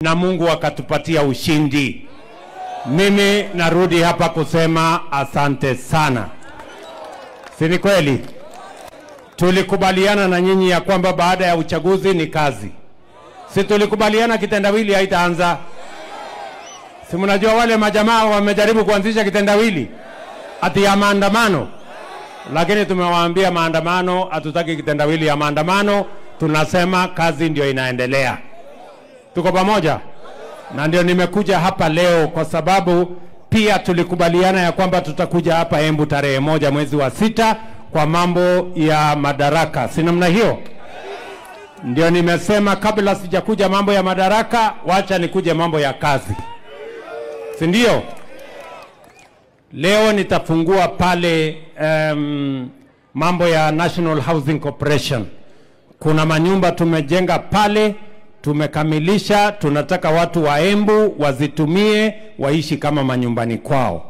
na Mungu akatupatia ushindi. Mimi narudi hapa kusema asante sana, si ni kweli? Tulikubaliana na nyinyi ya kwamba baada ya uchaguzi ni kazi, si tulikubaliana kitendawili haitaanza? Si mnajua wale majamaa wamejaribu kuanzisha kitendawili ati ya maandamano, lakini tumewaambia maandamano, hatutaki kitendawili ya maandamano. Tunasema kazi ndio inaendelea. Tuko pamoja? Na ndio nimekuja hapa leo kwa sababu pia tulikubaliana ya kwamba tutakuja hapa Embu tarehe moja mwezi wa sita kwa mambo ya madaraka, si namna hiyo? Ndio nimesema kabla sijakuja mambo ya madaraka, wacha nikuje mambo ya kazi, si ndio? Leo nitafungua pale um, mambo ya National Housing Corporation. Kuna manyumba tumejenga pale, tumekamilisha. Tunataka watu wa Embu wazitumie waishi kama manyumbani kwao.